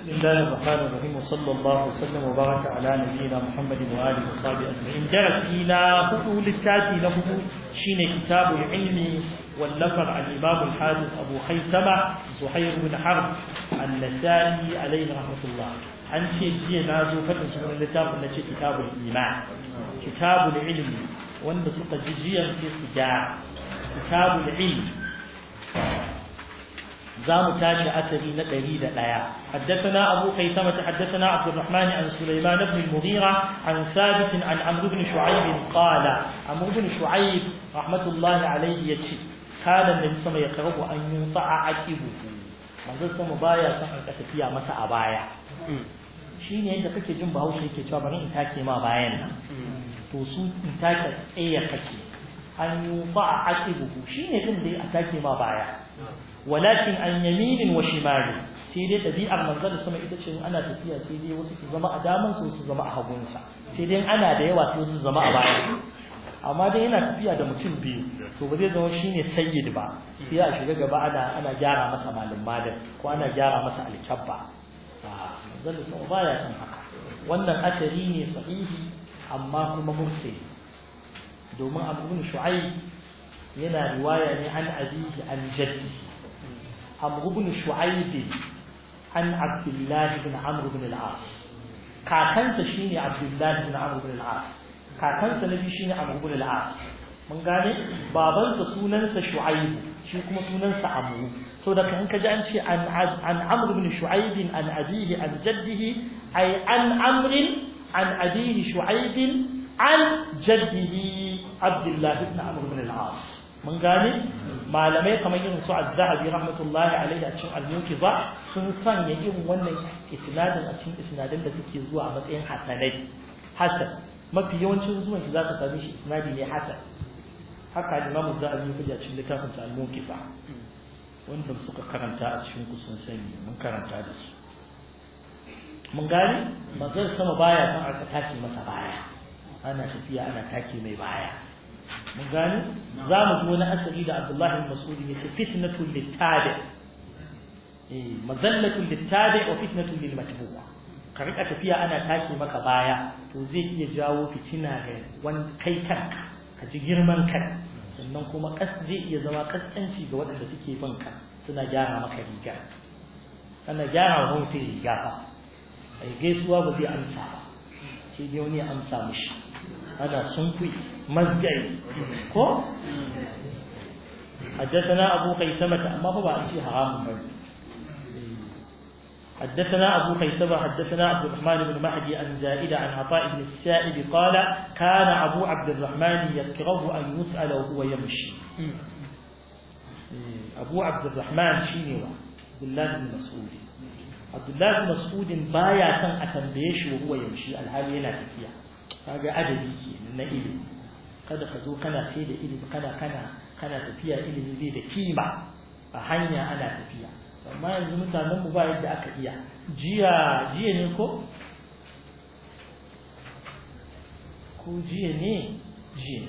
بسم الله الرحمن الرحيم وصلى الله وسلم وبارك على نبينا محمد وآله وصحبه أجمعين جرت إلى فضول التاتي له شين كتاب العلم والنفر الإمام الحافظ أبو خيثمة زهير بن حرب النسائي عليه رحمة الله an ce jiya na zo faɗin sunan littafin na ce kitabul iman kitabul ilmi wanda suka ji jiyan sai su gyara kitabul ilmi زام تاشي أثري نقري دقايا حدثنا أبو خيثمة حدثنا عبد الرحمن عن سليمان بن المغيرة عن ثابت عن عمرو بن شعيب قال عمرو بن شعيب رحمة الله عليه يتشي كان النبي صلى الله عليه وسلم يقرب أن ينطع عقبه manzon sama baya son an tafiya masa a baya shine yadda kake jin bahaushe yake cewa bari in take ma bayan nan to su in take tsaye kake an yi ba a aqibuhu shine din da a take ma baya walakin an yaminin wa shimali sai dai ɗabi'ar manzon da sama ita ce ana tafiya sai dai wasu su zama a daman su su zama a hagunsa sai dai ana da yawa sai su zama a baya amma dai yana tafiya da mutum biyu to ba zai zama shine sayyid ba sai a shiga gaba ana ana gyara masa malin madan ko ana gyara masa alkabba a manzon da sama baya san haka wannan asari ne sahihi amma kuma mursali domin abu bin shu'aib yana riwaya ne an abihi an jaddihi عمرو بن شعيب عن عبد الله بن عمرو بن العاص كاكنت شيني عبد الله بن عمرو بن العاص كاكنت نبي شيني عمرو بن العاص mun gane babansa sunansa shu'aib shi kuma sunansa amru so da kan kaji an ce an an amr ibn shu'aib an abihi an jaddihi ay an amr an abihi shu'aib an jaddihi abdullah ibn amr ibn al-as mun gane malamai kamar irin su az-zahabi rahmatullahi alaihi a cikin al-muqiza sun sanya irin wannan isnadin a cikin isnadin da suke zuwa a matsayin hasanai hasan mafi yawancin zuwan shi zaka same shi isnadi ne hasan haka imamu zahabi ya cikin littafin sa al-muqiza wanda suka karanta a cikin ku sun sani mun karanta da su mun gane manzon sama baya san aka take masa baya ana tafiya ana take mai baya mun gani za mu ji wani asali da Abdullah bin Mas'ud ya ce fitnatul littabi eh mazallatul littabi wa fitnatul lil matbu'a ka rika tafiya ana take maka baya to zai iya jawo fitina ga wani kai kanka ka ji girman kai sannan kuma kas zai iya zama kaskanci ga waɗanda suke bin ka suna gyara maka riga ana gyara wa sai riga fa ai gaisuwa ba zai amsa ba sai dai wani ya amsa mishi ana sunkuyi مزجعي كو حدثنا أبو خيثمة ما هو أشي حرام حدثنا أبو خيثمة حدثنا عبد الرحمن بن مهدي عن زائدة عن عطاء بن السائب قال كان أبو عبد الرحمن يكره أن يسأل وهو يمشي أبو عبد الرحمن شيني عبد الله بن مسعود عبد الله بن مسعود بايا كان أتنبيش وهو يمشي الحال ينا فيها هذا أدبي من إلي kada ka zo kana sai da ilimi kana kana kana tafiya ilimi zai da kima a hanya ana tafiya amma yanzu mutanen mu ba yadda aka iya jiya jiya ne ko ko jiya ne jiya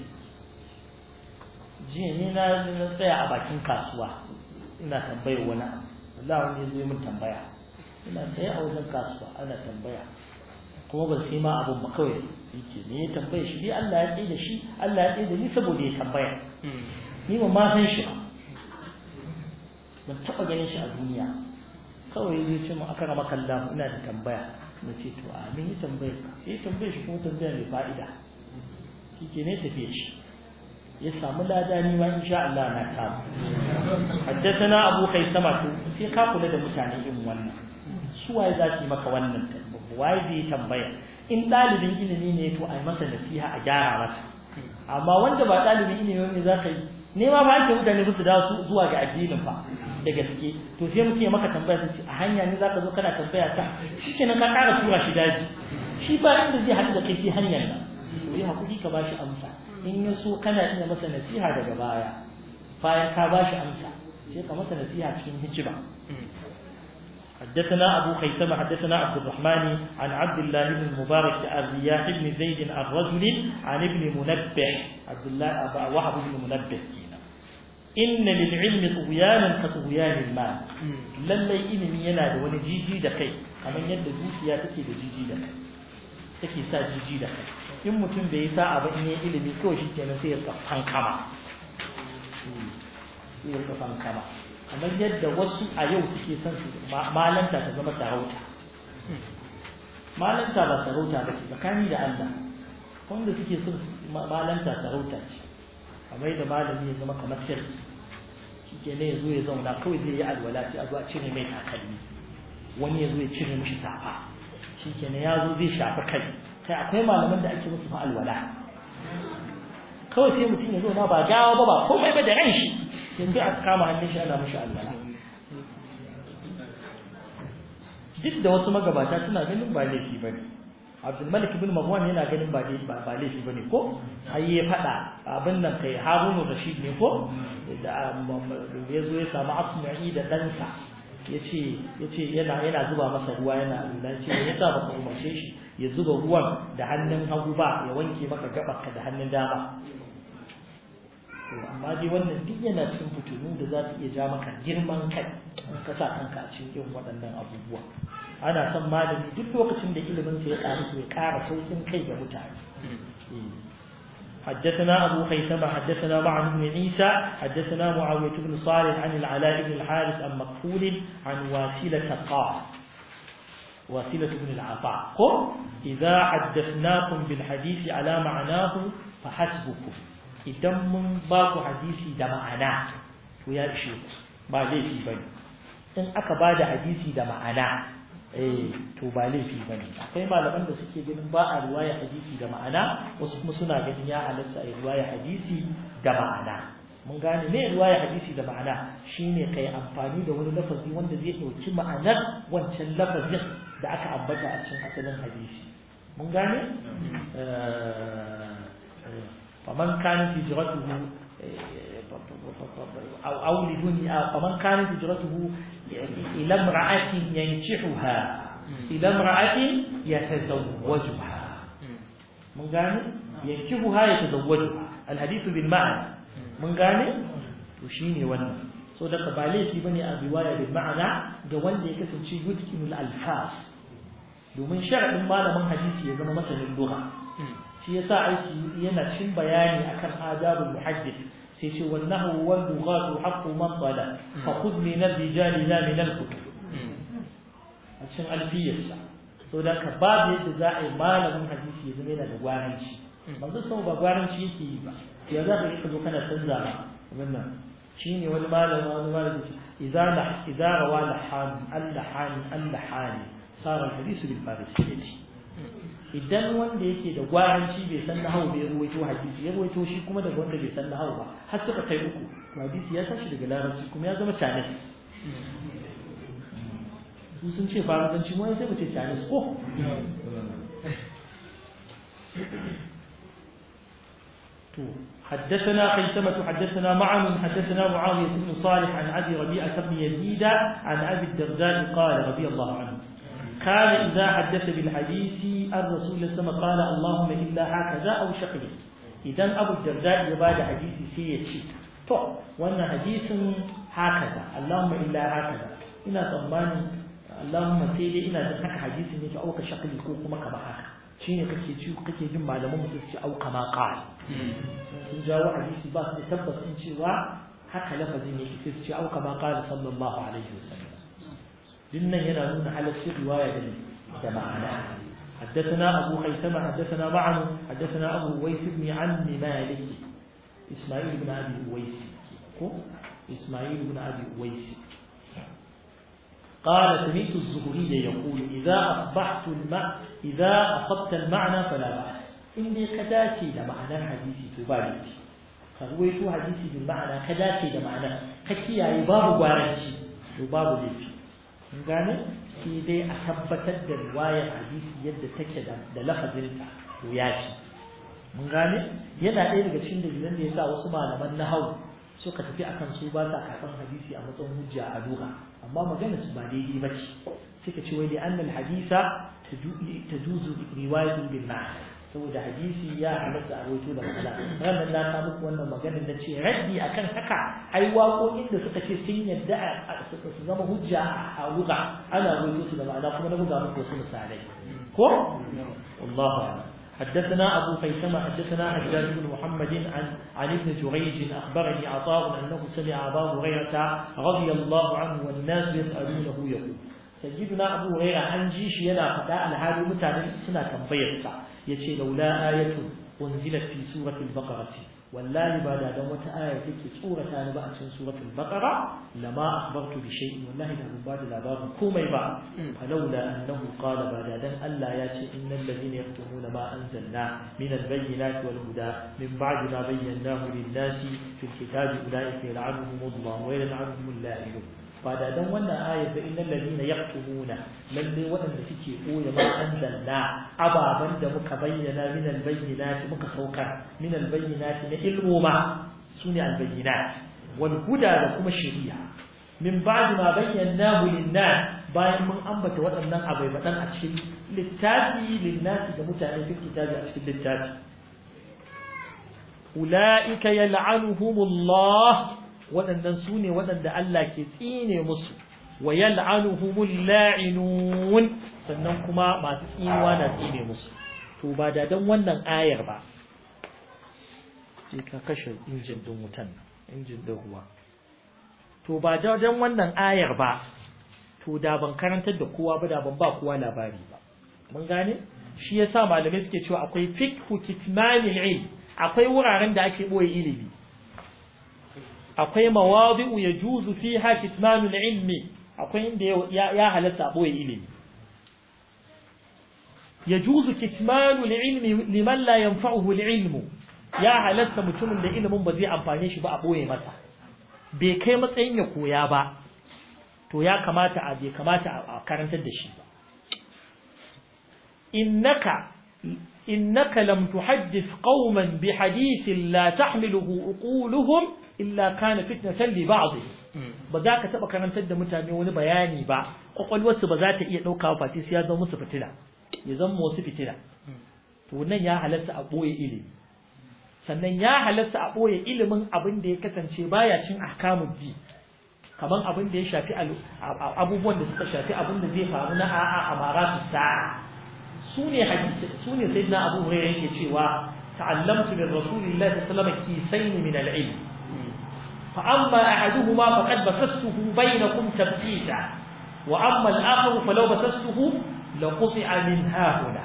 jiya ne na tsaya a bakin kasuwa ina tambayar wani Allah wani zai mun tambaya ina tsaye a wajen kasuwa ana tambaya kuma ban sai ma abun ba kawai yake ne ya tambaye shi dai Allah ya tsaye da shi Allah ya tsaye da ni saboda ya tambaya ni ba ma san shi ban taɓa ganin shi a duniya kawai zai ce mu aka rama kalla ina da tambaya na ce to a min yi tambaya ya tambaye shi kuma tambaya mai fa'ida shi ke ne tafiye shi ya samu lada ni ma insha Allah na samu haddathana abu kaisama to sai ka kula da mutane irin wannan su waye za su yi maka wannan waye zai tambaya in ɗalibin ilimi ne to a yi masa nasiha a gyara masa amma wanda ba ɗalibin ilimi ne za ka yi nema ba ake mutane su dawo su zuwa ga addinin fa da gaske to sai muke maka tambaya sai a hanya ne za ka zo kana tambaya ta shikenan ka ƙara tura shi daji shi ba inda zai haɗu da kai sai hanyar nan to yi hakuri ka ba shi amsa in ya so kana iya masa nasiha daga baya bayan ka ba shi amsa sai ka masa nasiha cikin hijira حدثنا أبو خيثمة حدثنا عبد الرحمن عن عبد الله بن المبارك عن رياح بن زيد عن رجل عن ابن منبه عبد الله أبا وهب بن منبه inna lil ilmi tughyanan ka tughyanil mal lallai ilimi yana da wani jiji da kai kamar yadda dukiya take da jiji da kai take sa jiji da kai in mutum bai yi sa'a ba in yi ilimi kawai shi kenan sai ya tsafan kama sai ya tsafan kama kamar yadda wasu a yau suke son su malanta ta zama sarauta malanta ba sarauta ba ce tsakani da Allah wanda suke son malanta sarauta ce kamar yadda malami ya zama kamar sirri shi ke ne ya zo ya zauna kawai zai yi alwala sai a zo a cire mai takalmi wani ya zo ya cire mishi safa shi ke ne ya zo zai shafi kai kai akwai malaman da ake musu fa alwala kawai sai mutum ya zo na ba gawa ba ba komai ba da ran shi yanzu a kama hannun shi ana mishi alwala duk da wasu magabata suna ganin ba laifi ba ne abdulmalik ibn marwan yana ganin ba ba laifi ba ne ko har ya faɗa abin nan kai harunu rashid ne ko da ya zo ya samu asma'i da ɗansa ya ce yana yana zuba masa ruwa yana lura ce ya sa baka umarce shi ya zuba ruwan da hannun hagu ba ya wanke maka gaɓarka da hannun dama amma dai wannan duk yana cikin fitinu da za su iya ja maka girman kai ka sa kanka a cikin irin waɗannan abubuwa ana son malami duk lokacin da ilimin sa ya ƙaru ya ƙara saukin kai ga mutane حدثنا أبو خيثمة حدثنا معن بن عيسى حدثنا معاوية بن صالح عن العلاء بن الحارث عن مكفول عن واسلة قال واسلة بن العطاء قل إذا حدثناكم بالحديث على معناه فحسبكم idan mun ba ku hadisi da ma'ana to ya ishe ku ba laifi bane in aka ba da hadisi da ma'ana eh to ba laifi bane akwai malaman da suke ganin ba a riwaya hadisi da ma'ana wasu kuma suna ganin ya halatta a riwaya hadisi da ma'ana mun gane me riwaya hadisi da ma'ana shine kai amfani da wani lafazi wanda zai dauki ma'anar wancan lafazin da aka ambata a cikin asalin hadisi mun gane فمن كانت هجرته أو أو لدنيا فمن كانت هجرته إلى امرأة ينكحها إلى امرأة يتزوجها من قال ينكحها يتزوجها الحديث بالمعنى من قال وشيني ون so daga ba laifi bane a riwaya bil ma'ana ga wanda ya kasance yutkinul alfas domin sharadin malamin hadisi ya zama masanin lugha shi yasa aiki yana cin bayani akan adabul muhaddith sai ce wallahu wal lughatu haqqu man qala fa khudh min ar-rijal la min al-kutub a cikin alfiyarsa so da ka babu yadda za a yi malamin hadisi ya zama yana da gwaranci manzo sau ba gwaranci yake yi ba ya za ka yi ka zo kana canza ba wannan shine wani malamin wani malamin idza la idza rawa lahan al-lahani al-lahani sara al-hadisu bil farisiyyati idan wanda yake da gwaranci bai san nahawu bai ruwaito hadisi ya ruwaito shi kuma daga wanda bai san nahawu ba har suka kai uku to hadisi ya tashi daga larabci kuma ya zama canis su sun ce faransanci mu sai mu ce canis ko to حدثنا خيثمة حدثنا معن حدثنا معاوية بن صالح عن أبي ربيعة بن يزيد عن أبي الدرداء قال رضي الله عنه كان إذا حدث بالحديث الرسول صلى الله عليه وسلم قال اللهم إلا هكذا أو شقي إذا أبو الدرداء يبادى حديث سيتشي تو وأن حديث هكذا اللهم إلا هكذا إنا طماني اللهم سيدي إنا ذنك حديث نيك أو كشقي كوكما كما هكا shine kake ci kake jin malaman mu su au kama qal sun jawo hadisi ba su tabbas sun cewa haka lafazin yake sai su ce au kama qala sallallahu alaihi wasallam dinnan yana nuna halaccin riwaya da da ma'ana حدثنا أبو خيثمة حدثنا معن حدثنا أبو ويس بن عم مالك إسماعيل بن أبي ويس إسماعيل بن أبي ويس قال سمعت الزهري يقول إذا أصبحت الماء إذا أصبت المعنى فلا بأس إني كداتي لمعنى حديثي تبالي فرويت حديثي بالمعنى كداتي لمعنى ككيا باب وارنشي وباب ليفي mun gane sai dai a tabbatar da riwayar hadisi yadda take da da lafazinta to ya ci mun gane yana ɗaya daga cikin dalilan da yasa wasu malaman nahau suka tafi akan su ba sa karɓan hadisi a matsayin hujja a duka amma magana su ba daidai ba ce suka ce wai da annal hadisa tajuzu riwayatun bil ma'ana saboda hadisi ya halatta a rawaito da ma'ana ranar na ta muku wannan maganar na ce raddi akan haka ai waƙoƙin da suka ce sun yadda su zama hujja a wuga ana rawaito su da ma'ana kuma na buga muku wasu misalai ko wallahu a'lam حدثنا أبو خيثمة حدثنا حجاج بن محمد عن عن ابن جريج أخبرني عطاء أنه سمع أبا هريرة رضي الله عنه والناس يسألونه يقول سيدنا أبو هريرة عن جيش ينا فتاة الحال متعلم سنة تنبيرسا يتي لولا آية أنزلت في سورة البقرة والله بعد دومة آية في سورة نبأ سورة البقرة لما أخبرت بشيء والله له بعد الأباب كومي بعد فلولا أنه قال بعد ذن ألا ياتي إن الذين يكتمون ما أنزلنا من البينات والهدى من بعد ما بيناه للناس في الكتاب أولئك يلعنهم الله ويلعنهم اللاعنون بعد ذن وانا آية فإن الذين يكتمون للي وأن سكي قوي ما أنزلنا أبا بند مكبينا من البينات مكسوكا من البينات نعلم ما سنع البينات والهدى لكم الشريعة من بعد ما بيناه للناس bayan mun ambata waɗannan abai baɗan a cikin littafi linnasi da mutane fi kitabi a cikin littafi ula'ika yal'anuhumullah waɗannan su ne waɗanda Allah ke tsine musu wa yal'anuhumul la'inun sannan kuma masu tsinuwa na tsine musu to ba da dan wannan ayar ba sai ka kashe injin din wutan injin din ruwa to ba da dan wannan ayar ba to da ban karantar da kowa ba da ban ba kowa labari ba mun gane shi yasa malamai suke cewa akwai fiqhu kitmanil ilm akwai wuraren da ake boye ilimi akwai mawadi'u yajuzu fiha kitmanul ilmi akwai inda ya halatta boye ilimi yajuzu kitmanul ilmi liman la yanfa'uhu al-ilmu ya halatta mutumin da ilimin ba zai amfane shi ba a boye masa bai kai matsayin ya koya ba to ya kamata a bai kamata a karantar da shi ba innaka innaka lam tuhaddith qauman bi hadithin la tahmiluhu uquluhum illa kana fitnatan li ba'd ba za ka taba karantar da mutane wani bayani ba kwakwalwarsu ba za ta iya dauka ba sai ya zama musu fitila ya zama wasu fitila to nan ya halatta a boye ilimi sannan ya halatta a boye ilimin abin da ya kasance baya cin ahkamud di kaman abin da ya shafi abubuwan da suka shafi abin da zai faru na a'a amaratu sa'a su ne hadisi su ne sayyidina abu hurairah yake cewa ta'allamtu min rasulillahi sallallahu alaihi wasallam kisayn min al-ilm fa amma ahaduhuma faqad basastuhu bainakum tabtita wa amma al-akhar falaw basastuhu laquti'a min hahuna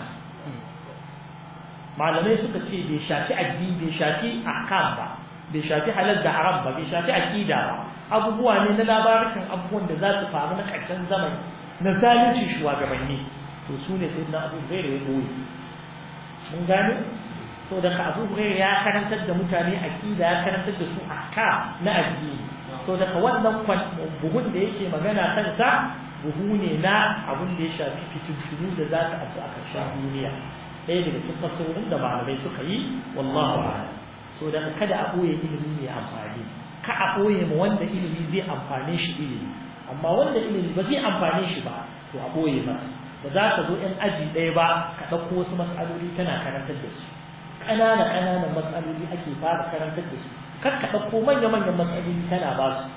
malamai suka ce bai shafi addini bai shafi ahkam ba bai shafi halal da haram ba bai shafi aqida ba abubuwa ne na labarukan abubuwan da za su faru na ƙarshen zamani na zalunci shugabanni to su ne sai na abu hurairu ya boye mun gane so da ka abu hurairu ya karantar da mutane aqida ya karantar da su ahka na addini so da ka wannan buhun da yake magana kansa buhu ne na abun da ya shafi fitintunu da za ta abu a ƙarshen duniya ɗaya daga cikin fasahohin da malamai suka yi wallahu a'lam so da kada a ɓoye ilimi mai amfani ka a ɓoye ma wanda ilimi zai amfane shi ilimi amma wanda ilimi ba zai amfane shi ba to a ɓoye masa ba za ka zo ‘yan aji ɗaya ba ka ɗauko wasu matsaloli tana karantar da su ƙanana ƙananan matsaloli ake fara karantar da su kar ka ɗauko manya-manyan matsaloli tana ba su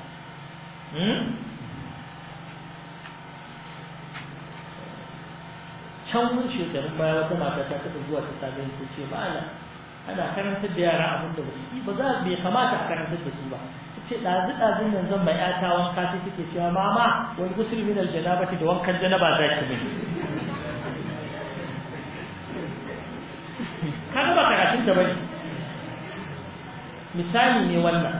can mun shekarun baya wata mata ta taɓa zuwa ta same ta ce ma'ana ana karantar da yara abin da ba su ba za bai kamata a karantar da su ba ce ɗazu ɗazun nan zan mai ƴata wanka sai take cewa mama wani gusul min aljanabati da wankan janaba za ki min kaga ba karatun da bane misali ne wannan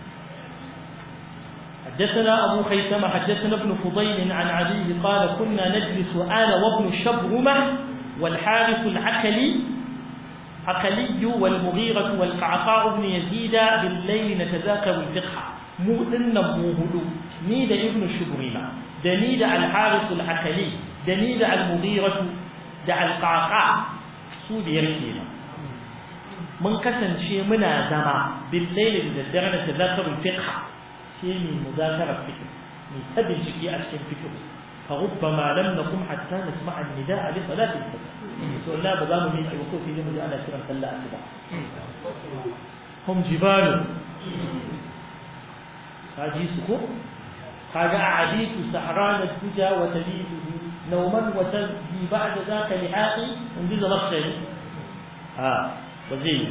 حدثنا أبو خيثمة حدثنا ابن فضيل عن عدي قال كنا نجلس أنا وابن شبرمة والحارث العكلي عقلي والمغيرة والقعقاع بن يزيد بالليل نتذاكر الفقه مو إن مو هدو نيد ابن شبرمة دنيد الحارث العقلي دنيد المغيرة دع القعقاع سود يركينا من كسن شيء منا زما بالليل نتذاكر نتذاكر الفقه شيء من مذاكرة الفقه من تبن شكي أشكي الفقه فربما لم نقم حتى نسمع النداء لصلاة الفجر سؤال لا بضام من الوقوف في جمع أنا كرم صلى الصبح هم جبال هذه سكوت هذا أعديت سحران الدجى وتليده نوما وتلهي بعد ذاك لحاقي انجز مخشري ها وزيه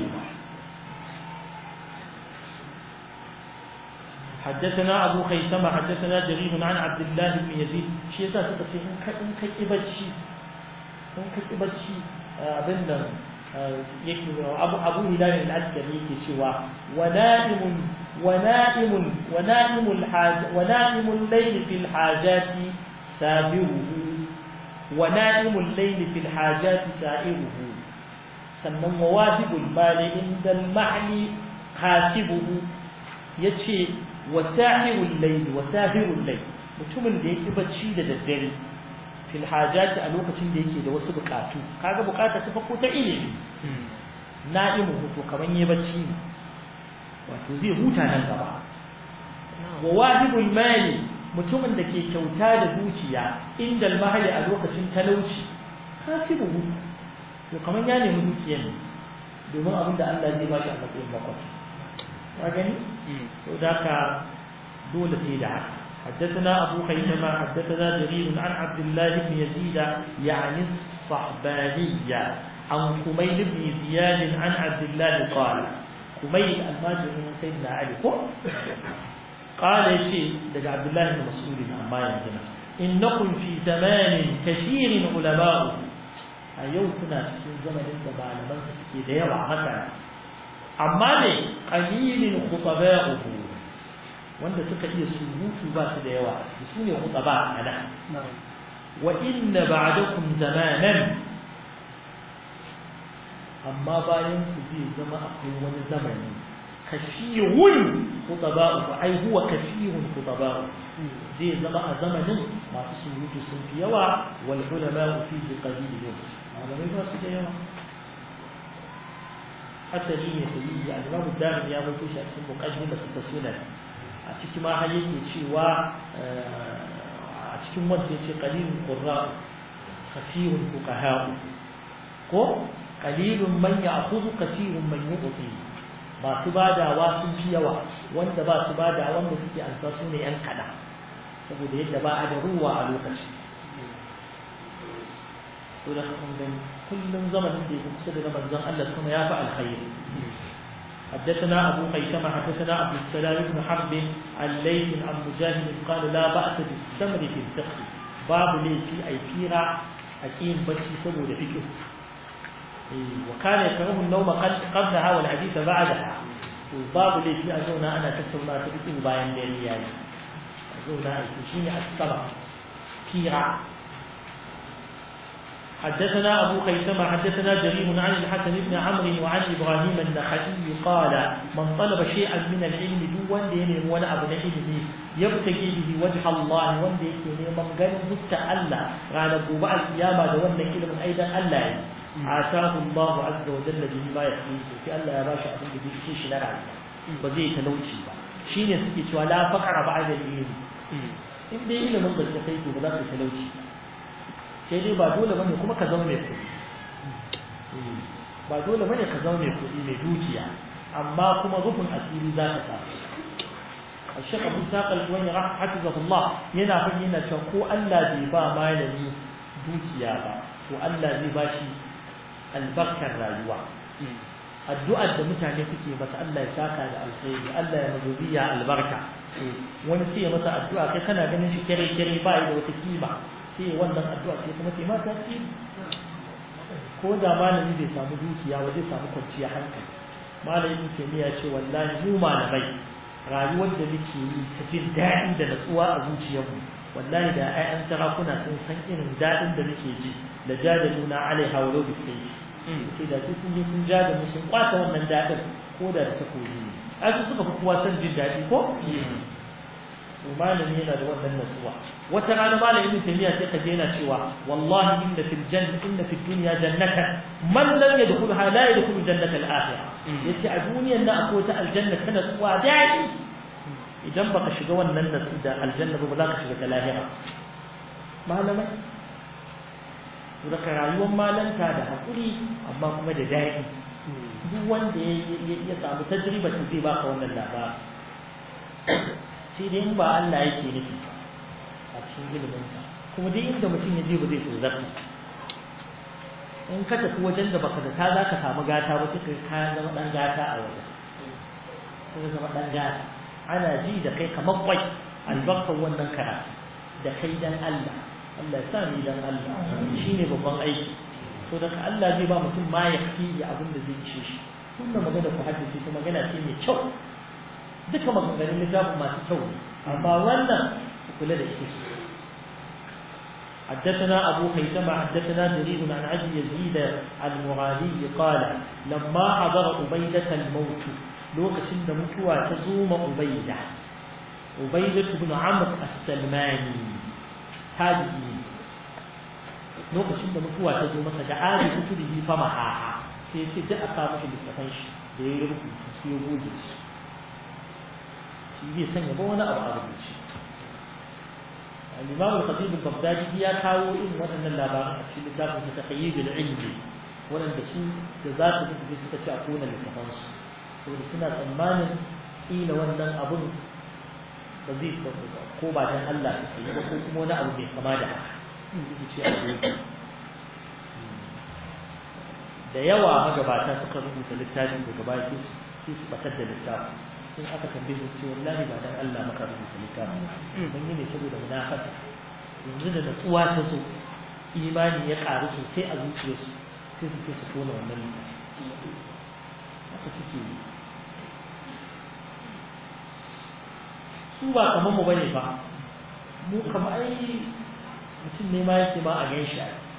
حدثنا أبو خيثمة حدثنا جرير عن عبد الله بن يزيد شيء ذا تقصي إن كتبت شيء إن كتبت شيء أبنا أبو أبو هلال العسكري يكي ونائم ونائم ونائم الحاج ونائم الليل في الحاجات سابره ونائم الليل في الحاجات سائره sannan mawajibul mali inda al-mahli hasibuhu yace wasahirul layl wasahirul layl mutumin da yake bacci da daddare fil hajati a lokacin da yake da wasu bukatu kaga bukata ta farko ta ilimi na'imu to kaman yayi bacci wato zai huta nan gaba wa wajibul mali mutumin da ke kyauta da dukiya inda al-mahli a lokacin talauci hasibuhu to kaman ya nemi dukiyar ne domin abin da Allah zai ba shi a matsayin bakwai ka gani to da ka dole sai da haka حدثنا أبو خيثمة حدثنا جرير عن عبد الله بن يزيد يعني الصحبانية عن كميل بن زياد عن عبد الله قال كميل الماجر من سيدنا علي قال شيء لدى عبد الله بن مسعود عما ينزل إنكم في زمان كثير علماء a yau kuna cikin zamanin da malaman su suke da yawa haka amma ne qalilin khutaba'uhu wanda suka iya surutu ba su da yawa su ne khutaba ana wa inna ba'dakum zamanan amma bayan ku zai zama akwai wani zamani kashiyun khutaba'uhu ai huwa kashiyun khutaba'uhu zai zama a zamanin masu surutu sun fi yawa wal ulama fi qalilin malamai ba su da yawa asali ne su yi al-imamu darin ya mutu shi a cikin muqaddimah ta sunan a cikin ma har yake cewa a cikin wanda yace qalilun qurra kathirun fuqaha ko qalilun man ya'khudhu kathirun man yu'ti masu badawa sun fi yawa wanda ba su bada wanda suke ansa su ne yan kada saboda yadda ba a da ruwa a lokaci ولا خندن كل زمن دي مقصد رمضان الله سبحانه يا فعل الخير حدثنا أبو خيثمة حدثنا عبد السلام بن حرب عن ليث عن مجاهد قال لا بأس بالسمر في الفقه باب لي في أي فيرا أكيد بس سبو لفكه وكان يكره النوم قبلها والحديث بعدها وباب لي في أزونا أنا تسونا تبكي باين لي يعني أزونا أيتشيني السبع فيرا حدثنا أبو خيثمة حدثنا جرير عن الحسن بن عمرو وعن إبراهيم النخعي قال من طلب شيئا من العلم دون دين ولا أبن علمي يبتغي به وجه الله وان دين من قال مستعلا على قبع القيامة دون علم أيضا الله آتاه الله عز وجل به ما يحييه في الله يا باشا أبن به شيش لا وزي تلوشي شين يسكي لا فقر بعد العلم إن دي علم من قد تخيط ولا تلوشي sai dai ba dole bane kuma ka zama mai kuɗi ba dole bane ka zama mai kuɗi mai dukiya amma kuma rufin asiri za ka samu الشيخ أبو ساق الواني حفظه الله ينا فينا شكو ألا ذي با ما يلي دوكيا با وألا ذي باشي البركة الرايوة الدعاء da mutane suke masa Allah ya saka da alkhairi Allah ya mazubiya albarka wani sai masa addu'a kai kana ganin shi kare kare ba da wata kima sai wannan addu'a ce kuma sai ma tasiri ko da malami bai samu dukiya ba zai samu kwanciya hankali malamin ke ya ce wallahi mu malamai rayuwar da muke yi ta jin daɗi da natsuwa a zuciyarmu wallahi da ƴaƴan sarakuna sun san irin daɗin da muke ji da jadaluna alaiha wa law sai sai da sun je sun ja da mu sun kwata wannan daɗin ko da ta koyi ne ai su suka fi kowa son jin daɗi ko malami yana da wannan nasuwa wata rana malami ibn taymiya sai ka yana cewa wallahi inna fil janna inna fid dunya jannatan man lam yadkhulha la yadkhulu jannata al akhirah yace a duniyar nan akwai ta aljanna kana tsuwa dai idan baka shiga wannan nasu da aljanna ba za ka shiga ta lahira malamai to daga rayuwar malanta da haƙuri amma kuma da daɗi duk wanda ya samu tajriba ta zai baka wannan labari sai dai in ba Allah yake nufi a cikin iliminsa kuma duk inda mutum ya je ba zai tozarta in ka tafi wajen da baka da ta za ka samu gata ba sai ka zama ɗan gata a wajen sai zama ɗan gata ana ji da kai kamar kwai albarkar wannan karatu da kai dan Allah Allah ya sa ni dan Allah shine babban aiki so daga Allah zai ba mutum ma ya fi abin da zai ishe shi wannan magana ku haddace ta magana ce mai kyau duka maganganun littafin masu kyau ne amma wannan ku kula da ita حدثنا أبو خيثمة حدثنا جرير عن أبي يزيد المغالي قال لما حضر عبيدة الموت lokacin da mutuwa ta zo ma Ubaida Ubaida ibn Amr as-Salmani tabi'i lokacin da mutuwa ta zo masa da ali kutubihi fa maha sai ya ce da aka masa littafin shi da ya rubuta sai ya goge shi shi bai sanya ba wani abu a rubuce al-Imam al-Khatib al-Baghdadi ya kawo irin waɗannan labaran a cikin littafin sa Taqyid al-Ilmi waɗanda su da za su tafi suka ci a kona littafin su saboda suna tsammanin kila wannan abun ba zai ko ba dan Allah su yi ba ko kuma wani abu mai kama da haka ce a da yawa magabata suka rubuta littafin daga baya sai su batar da littafin sun aka tambaye su ce wallahi ba dan Allah maka rubuta littafin mun yi ne saboda munafasa yanzu da natsuwa ta so imani ya karu sosai a zuciyarsu sai su ce su tona wannan littafin haka suke yi su ba kamar mu bane ba mu kamar ai mutum ne ma yake ma a gan shi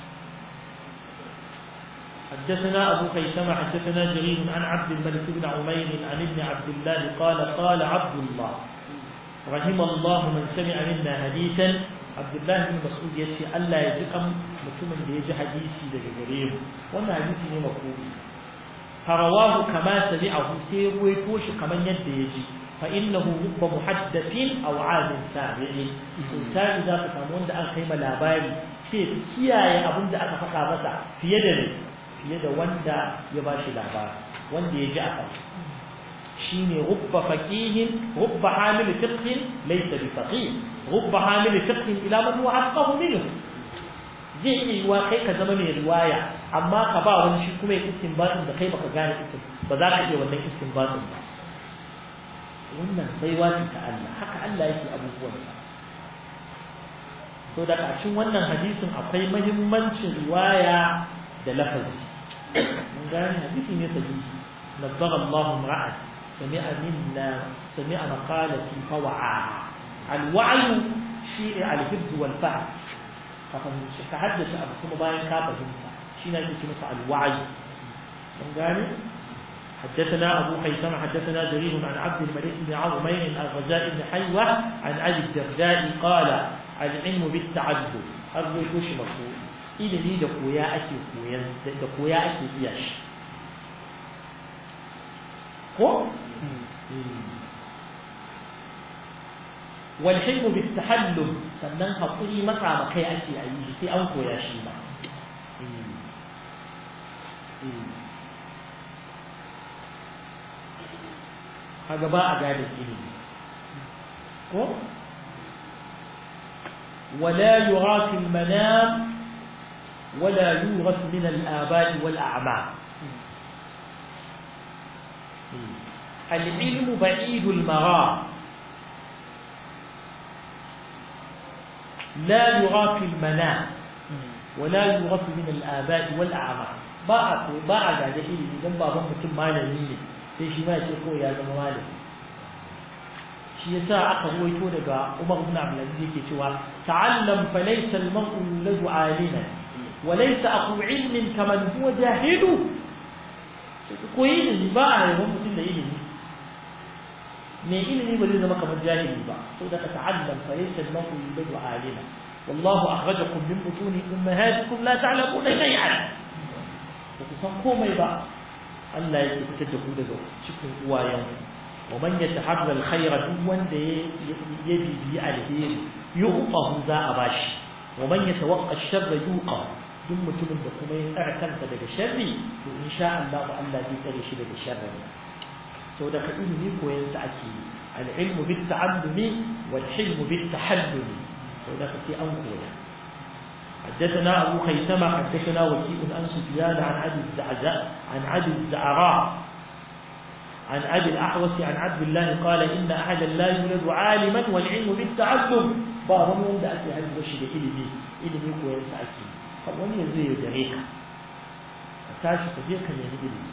حدثنا أبو خيثمة حدثنا جرير عن عبد الملك بن عمير عن ابن عبد الله قال قال عبد الله رحم الله من سمع منا حديثا عبد الله بن مسعود يشي ألا يجقم متمن يجي حديثي لجرير وانا حديثي مفهوم فرواه كما سمعه سير ويتوش كما يد يجي فإنه رب محدث أو عاد سامع سلطان إذا تسامون دا أن قيمة لاباري سير كياية أبن دا أكا فقا مسا في يد في يد واندا يباشي لاباري واندا يجي شيني رب فقيه رب حامل فقه ليس بفقيه رب حامل فقه إلى من هو أفقه منه zai iya yiwa kai ka zama mai riwaya amma ka ba wani shi kuma ya istinbatin da kai baka gane istin ba za ka iya wannan istinbatin ba wannan baiwa ce ta Allah haka Allah yake abubuwansa to da cikin wannan hadisin akwai mahimmancin riwaya da lafazi mun gane hadisi ne sahihi nabbara Allah ra'at sami'a minna sami'a maqalati fa wa'a al-wa'yu shi al-hifz wal fahm ka fahimci ka haddace abu kuma bayan ka fahimta shi ne ake masa al-wa'yu mun gane حدثنا أبو خيثم حدثنا جرير عن عبد الملك بن عظمين الرجاء بن حيوة عن أبي الدرداء قال العلم بالتعدد أرجو كوش مفهوم إذا لي دقويا أكي كويا دقويا أكي إياش هو والحلم بالتحلم sannan haƙuri matsa ma kai ake a yi sai an koya shi ba kaga ba a gane ilimi ko ولا يرى في المنام ولا يورث من الآباء والأعمام العلم بعيد المرام لا يرى في المنام ولا يورث من الآباء والأعمام ba a ba a gaje ilimi idan baban mutum malami ne sai shi ma ya ce ko ya zama malami shi yasa aka ruwaito daga Umar ibn Abdul Aziz yake cewa ta'allam fa laysa al-mar'u yuladu 'aliman wa laysa aqu 'ilmin kaman huwa jahilu ko ilimi ba a yawan mutum da ilimi mai ilimi ba zai zama kamar jahili ba saboda ka ta'allam fa laysa al-mar'u yuladu 'aliman والله أخرجكم من بطون أمهاتكم لا تعلمون شيئا وكسان كومي با الله يتكتب daga cikin uwayen ومن يتحرى الخير دون ده يبي بي الهير يعطه ذا أباش wa man yatawaqqa ash-sharra yuqa duk mutumin da kuma ya tsara kansa daga sharri to insha Allah Allah zai tsare shi daga sharri to daga ilimi koyon sa ake yi al-ilmu bit-ta'allumi wal-hilmu bit-tahallumi to daga sai an koya حدثنا أبو خيثمة حدثنا وكيء عن سفيان عن أبي الزعزاء عن أبي الزعراء عن أبي الأحوص عن عبد الله قال إن أحدا لا يولد عالما والعلم بالتعلم بعضهم يوم ده أتي هذا الشيء إلمي إلمي كويس أكيد فمن يزيد دريك tashi ka je ka nemi ilimi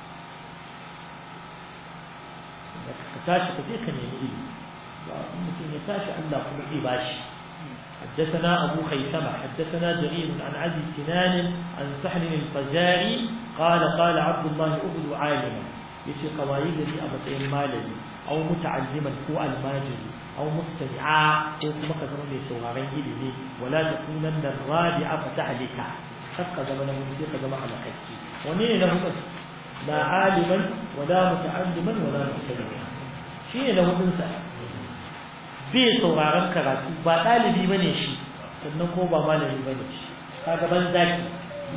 ka tashi ka je ka nemi ilimi ba mutum ya tashi Allah kuma zai bashi حدثنا أبو خيثمة حدثنا جرير عن عدي سنان عن سحل الفزاري قال قال عبد الله أبد عالما يشي قوايد لي أبطئ مالي أو متعلما هو الماجري أو مستمعا أو كما كثرون يسوغارين إلي ولا تكونن الرابعة فتحلك حق زمن من ذيك زمن على حكي ونين له بس لا عالما ولا متعلما ولا مستمعا شيء له انسى bai sauraron karatu ba ɗalibi ba ne shi sannan ko ba malami ba ne shi kaga ban zaki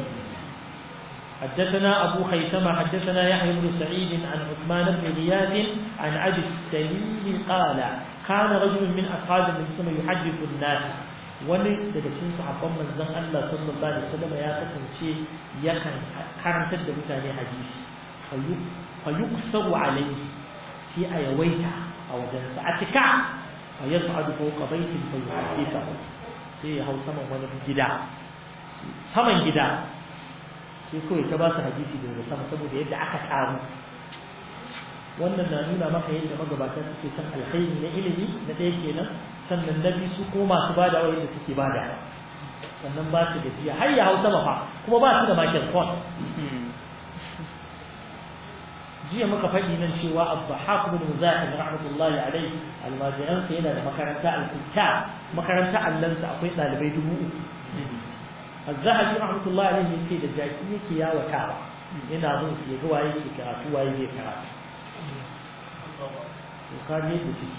حدثنا أبو خيثمة حدثنا يحيى بن سعيد عن عثمان بن غياث عن أبي السليم قال كان رجل من أصحاب النبي صلى الله عليه وسلم يحدث الناس wani daga cikin sahabban manzon Allah sallallahu alaihi wasallam ya kasance yakan karantar da mutane hadisi fayuksaru alaihi sai a yawaita a wajen sa a tika فيصعد فوق بيت فيحدثه sai ya hau saman wani gida saman gida sai kawai ta ba su hadisi daga sama saboda yadda aka taru wannan na nuna maka yadda magabatan suke san alkhairi na ilimi na ɗaya kenan sannan na biyu su ko masu bada wa yadda suke bada sannan ba su gajiya har ya hau sama fa kuma ba su da microphone jiya muka faɗi nan cewa Abdahak bin Muzahid rahmatullahi alaihi almajiran sa yana da makaranta al-Kitta makaranta allansa akwai ɗalibai dubu uku Az-Zahabi rahmatullahi alaihi yake da jaki yake yawatawa yana bin su ga waye yake karatu waye bai karatu to kaje da shi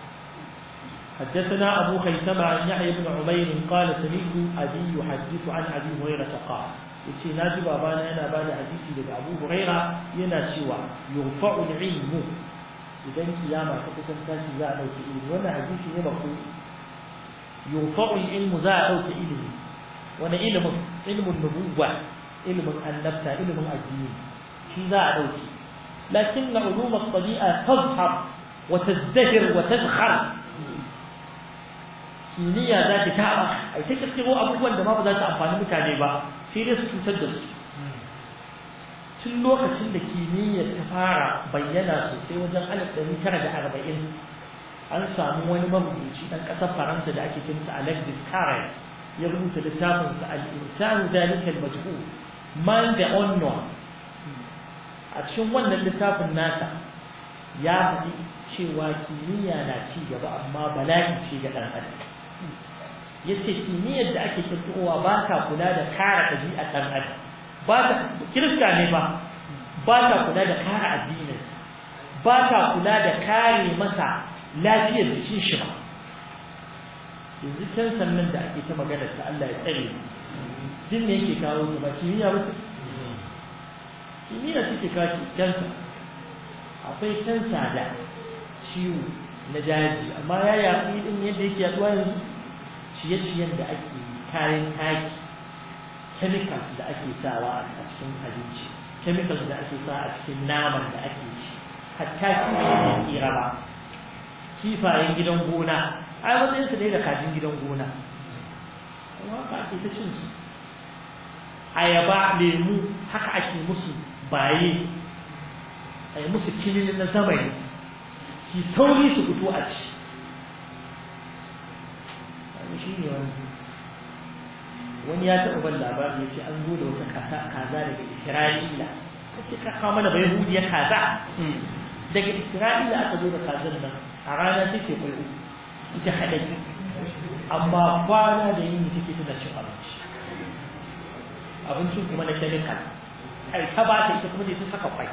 حدثنا أبو خيثمة عن يحيى بن عمير قال سمعت أبي يحدث عن أبي هريرة قال yace na ji babana yana ba da hadisi daga Abu Huraira yana cewa yurfa'u al-ilmu idan kiyama ta kusan tashi za a dauki ilimi wannan hadisi ne bako yurfa'u al-ilmu za a dauki ilimi wannan ilimin ilmin nubuwa ilmin annabta ilmin addini shi za a dauki lakin ulum at-tabi'a tazhar wa tazdahir wa tadkhar kimiyya za ta taɓa a ta kirkiro abubuwan da ma ba za ta amfani mutane ba sai dai su cutar da su tun lokacin da kimiyya ta fara bayyana sosai wajen alif ɗari tara da arba'in an samu wani marubuci ɗan ƙasar faransa da ake kinsa alex Descartes ya rubuta littafinsa al-insanu dalika al-majhul man the unknown a cikin wannan littafin nasa ya faɗi cewa kimiyya na ci gaba amma bala'i ce ga ɗan adam yace kimiyyar da ake kirkirowa ba ta kula da kare ɗabi'a ɗan adam ba ta kirista ne ba ba ta kula da kare addinin ba ta kula da kare masa lafiyar jikin shi ba yanzu can sannan da ake ta magana ta Allah ya tsare din ne yake kawo su ba kimiyya ba kimiyya suke kawo kansa akwai kansa da ciwo na daji amma ya yaƙi din yadda yake yaduwa yanzu ciye-ciyen da ake kayan taki chemicals da ake sawa a cikin abinci chemicals da ake sawa a cikin naman da ake ci hatta kifayen tsira ba kifayen gidan gona ai matsayin su ne da kajin gidan gona amma haka ake ta cin su ayaba lemu haka ake musu baye a yi musu kilin na zamani ki sauri su fito a ci shi ne wani wani ya taɓa ban labari ya ce an zo da wata kaza kaza daga isra'ila ta ce ka kawo mana bai hudiyar kaza daga isra'ila aka zo da kazan nan a rana take kwai uku ita haɗari amma kwana da yini take tana cin abinci abincin kuma na chemical ai ta ba ta ita kuma ne ta saka kwai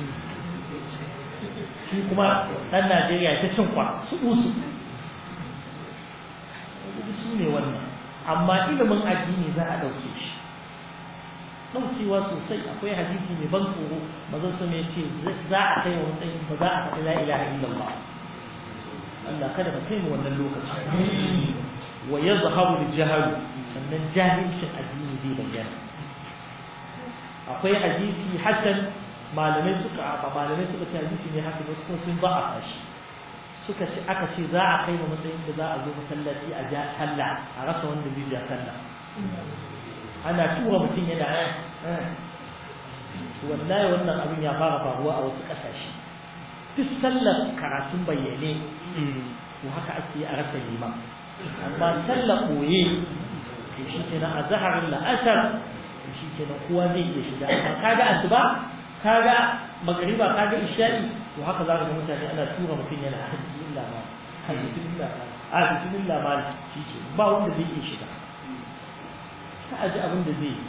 shi kuma ɗan najeriya ta cin kwa su usu su ne wannan amma ilimin addini za a ɗauke shi ɗaukewa sosai akwai hadisi mai ban tsoro mazan su mai ce za a kai wa matsayin ba za a faɗi la ilaha illallah Allah kada ka kai mu wannan lokaci wa yazharu al-jahl sannan jahilcin addini zai bayyana akwai hadisi hasan malamai suka malamai suka ce hadisi ne haka wasu sun ba a fashi suka ce aka ce za a kai wa matsayin da za a zo masallaci a ja sallah a rasa wanda zai ja sallah ana tura mutum yana wallahi wannan abin ya fara faruwa a wasu ƙasashe duk sallar karatun bayyane to haka ake a rasa liman amma sallar ɓoye to shi ke nan a zaharin la'asar to shi ke nan kowa zai iya shiga amma kaga asuba kaga magariba kaga isha'i to haka za ka ga mutane ana tura mutum yana hajji illa ma hajji illa ma a bismillah ma shi ke ba wanda zai iya shiga ka aji abin da zai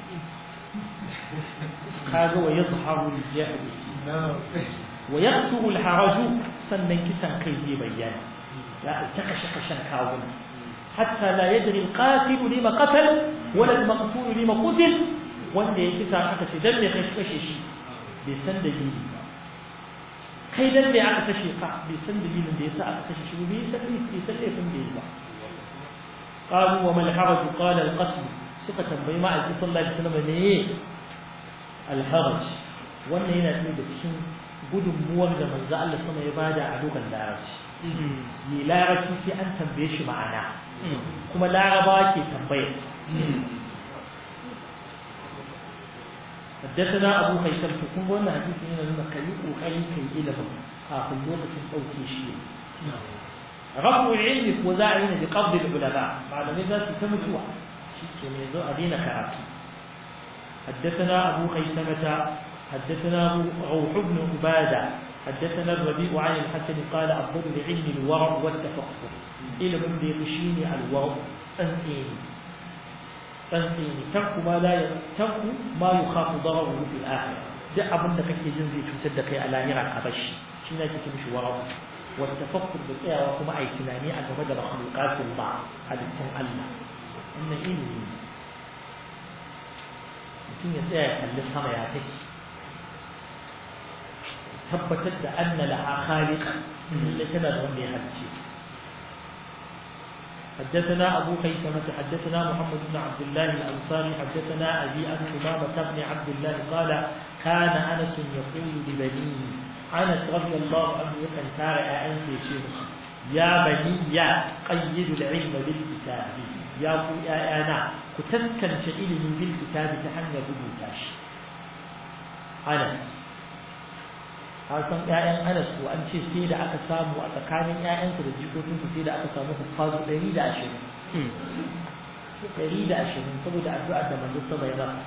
kaga wa yadhharu al-jahl wa yaqtu al-haraj sannan kisan kai zai bayyana ya ta kashe kashen kawun hatta la yadri al-qatil lima qatal wala al-maqtul lima qutil wanda ya kisa aka ce dan me kai kashe shi bai san dalili ba kai dan me aka kashe ka bai san dalilin da yasa aka kashe shi bai san bai san laifin da yi ba قالوا وما الحرج قال القتل suka tambayi ma'aikin sallallahu alaihi wasallam ne alharaj wannan yana cikin da cikin gudunmuwar da manzo Allah sama ya bada a dokan larabci ni larabci sai an tambaye shi ma'ana kuma larabawa ke tambaya حدثنا أبو خيثم تكون وانا حديث هنا لما كيوك وكيوك كي إلهم آخر لوقت أوكي شيء رفع العلم وزاعين بقبض العلماء معلومات ذات تمتوع شيء يزو أدينا كراتي حدثنا أبو خيثمة حدثنا روح بن عبادة حدثنا الربيع عن الحسن قال أفضل العلم الورع والتفقه علم بيغشيني الورع أنتيني أنتيني ترك ما لا ترك ما يخاف ضرره في الآخرة ده أبن لك يجنزي تصدق على نرى أبش شنا تتمش ورع والتفكر بالإيه وكما أي تناني أن مدى مخلوقات الله هذا السن الله إن إني mutum ya tsaya kalli sama ya take tabbatar da anna laha khaliqa lalle tana da wanda ya halicce حدثنا أبو خيثمة حدثنا محمد بن عبد الله الأنصاري حدثنا أبي أن أمامة بن عبد الله قال كان أنس يقول لبنيه أنس رضي الله عنه يكن تارع أنس يشير يا بني يا قيد العلم بالكتاب يا يا أنا كتسكن شئيل بالكتاب تحنى بموتاش أنس san ƴaƴan Anas ko an ce sai da aka samu a tsakanin ƴaƴansa da jikokinsa sai da aka samu hufazu ɗari da ashirin ɗari da ashirin saboda addu'ar da manzo sama ya masa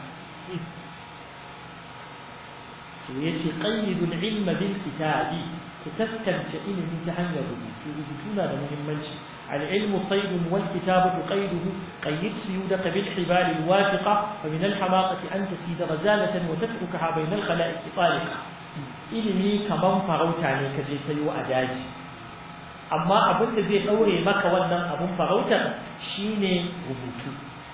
to yace qayyidul ilma bil kitabi ku taskance ilimi ta hanyar rubutu rubutu na da muhimmanci العلم صيد والكتابة قيده قيد سيودك بالحبال الواثقة فمن الحماقة أن تسيد غزالة وتتركها بين الخلائق طالقة ilimi kaman farauta ne ka je ka yi a daji amma abin da zai ɗaure maka wannan abin farautar shine rubutu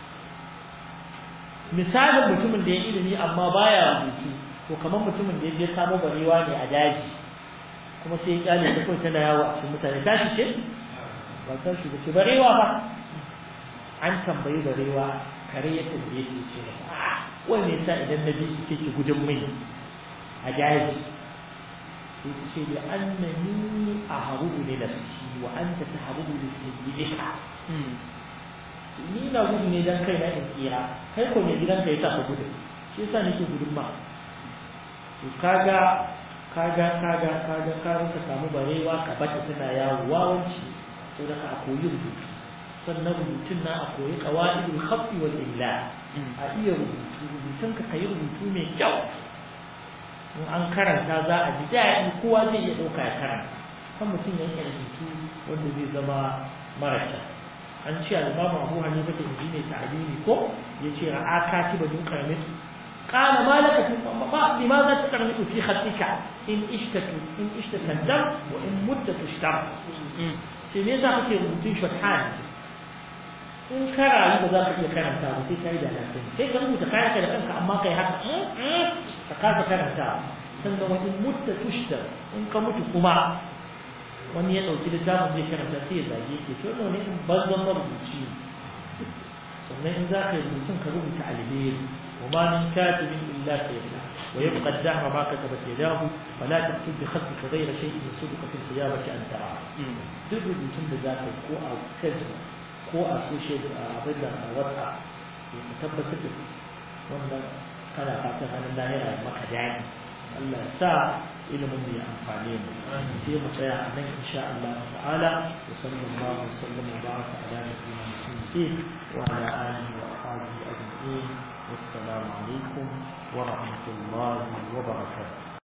misalin mutumin da ya ilimi amma baya rubutu to kamar mutumin da ya je samo barewa ne a daji kuma sai ya kyale ta kawai tana yawo a cikin mutane tashi ce ba ta shi ba ce barewa ba an tambayi barewa kare ya tambaye shi ce wani yasa idan na bi ke ki gudun mai a daji sai ta ce da annani a harubu ne da shi wa an ta ta harubu da sayyidika ni na gudu ne dan kai na in tsira kai ko ne gidan ka yasa ka gudu shi yasa nake gudun ma to kaga kaga kaga kaga ka ka samu barewa ka bata tana yawo wawanci sai da ka koyi rubutu sannan rubutun na a koyi qawaidul khafi wal illa a iya rubutu rubutun ka kai rubutu mai kyau in an karanta za a ji daɗi kowa zai iya ɗauka ya karanta kan mutum ya yi rubutu wanda zai zama mara kyau an ce al-imamu abu hanifa da inji ne ta'alimi ko ya ce ra'a katiba dun karamitu قال ما لك ما لماذا تقرنط في خطك إن اشتت إن اشتت الدم وإن مت تشتر في ليس kake rubutun shorthand in ka rayu ba za ka iya karanta ba sai ka yi da lafiya sai ka rubuta kayan ka da kanka amma kai haka ka kasa karanta sannan wani mutta tushtar in ka mutu kuma wani ya ɗauki littafin zai karanta sai ya zage ke to ne in banzan marubuci sannan in za ka yi rubutun ka rubuta alheri وما من كاتب إلا سيفعل ويبقى الدهر ما كتبت يداه فلا تكتب بخطك غير شيء يصدق في القيامة أن تراه. duk rubutun da za ka ko a facebook ko a social abin da a wata ka tabbatar da wannan kana fatan hannun lahira ya maka daɗi Allah ya sa ilimin mu ya amfane mu sai mu tsaya a nan insha Allah ta'ala wa sallallahu wa sallam wa baraka ala nabiyyina Muhammadin wa ala alihi wa ashabihi ajma'in wassalamu alaikum wa rahmatullahi wa barakatuh